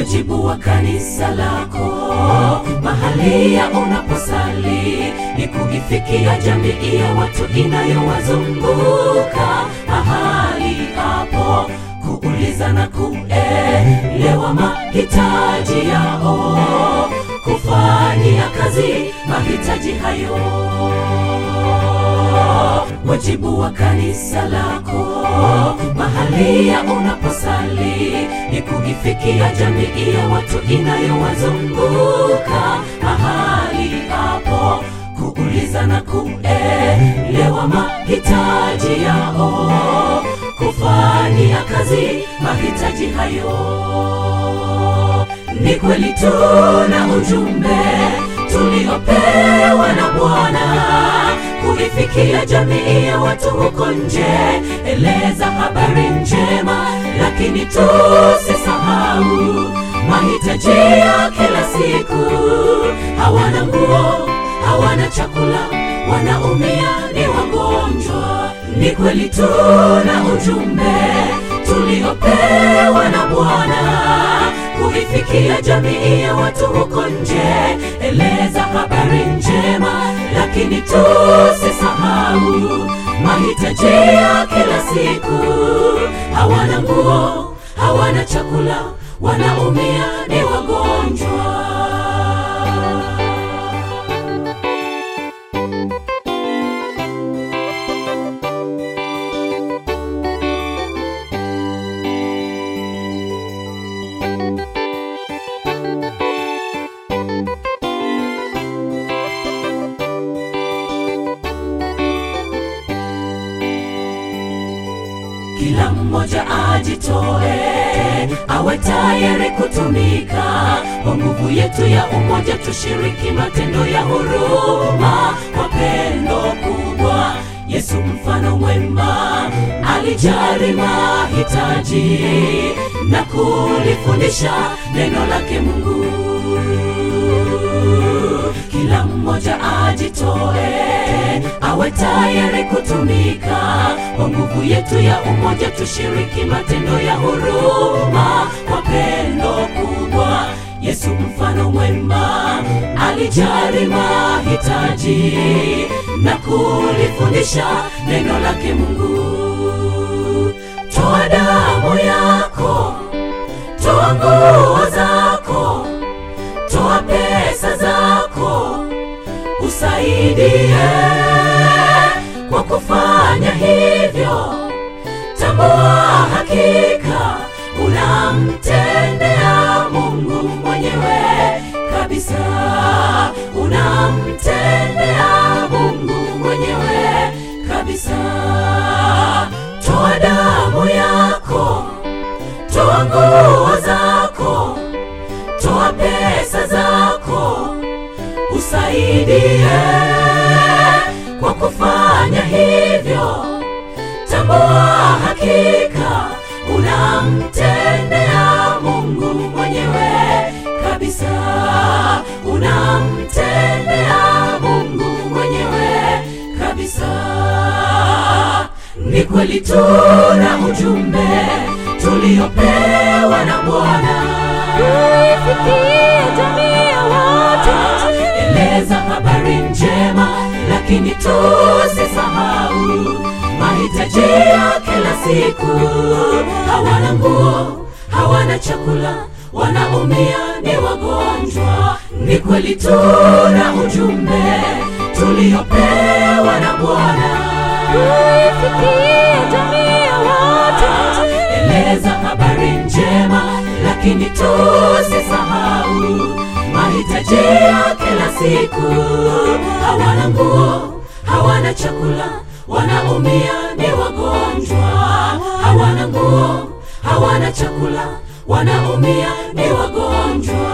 wajibu wa kanisa lako mahali ya unaposali ni kuifikia jamii ya watu inayowazunguka mahali hapo kuuliza na kuelewa mahitaji yao kufanyia kazi mahitaji hayo wajibu wa kanisa lako mahali ya unaposali ni kuifikia jamii ya watu inayowazunguka mahali hapo kuuliza na kuelewa mahitaji yao kufanyia kazi mahitaji hayo ni kweli tuna ujumbe tuliopewa na Bwana kuifikia jamii ya watu huko nje, eleza habari njema, lakini tusisahau mahitaji ya kila siku. Hawana nguo, hawana chakula, wanaumia, ni wagonjwa. Ni kweli tuna ujumbe tuliopewa na Bwana kuifikia jamii ya watu huko nje, eleza habari njema, lakini tusisahau mahitaji ya kila siku. Hawana nguo, hawana chakula, wanaumia, ni wagonjwa. kila mmoja ajitoe, awe tayari kutumika. Kwa nguvu yetu ya umoja, tushiriki matendo ya huruma kwa pendo kubwa. Yesu mfano mwema alijali mahitaji na kulifundisha neno lake Mungu. Kila mmoja ajitoe, awe tayari kutumika. Kwa nguvu yetu ya umoja, tushiriki matendo ya huruma kwa pendo kubwa. Yesu mfano mwema alijali mahitaji na kulifundisha neno lake Mungu. Toa damu yako, toa nguo zako, toa pesa zako, usaidie kwa kufanya hivyo. Tambua hakika unamtendea Mungu mwenyewe kabisa, unamtendea Mungu mwenyewe kabisa. Toa damu yako, toa nguo zako, toa pesa zako, usaidie kwa kufanya hivyo. Tambua hakika unamtendea Mungu mwenyewe kabisa, unamtendea Mungu mwenyewe kabisa. Ni kweli tuna ujumbe tuliopewa na Bwana Ifikie jamii ya watu eleza habari njema, lakini tusisahau mahitaji ya kila siku. Hawana nguo, hawana chakula, wanaumia, ni wagonjwa. Ni kweli tuna ujumbe tuliopewa na Bwana Ifikie jamii ya watu eleza habari njema, lakini tusisahau mahitaji ya kila siku. Hawana nguo, hawana chakula, wanaumia, ni wagonjwa. Hawana nguo, hawana chakula, wanaumia, ni wagonjwa.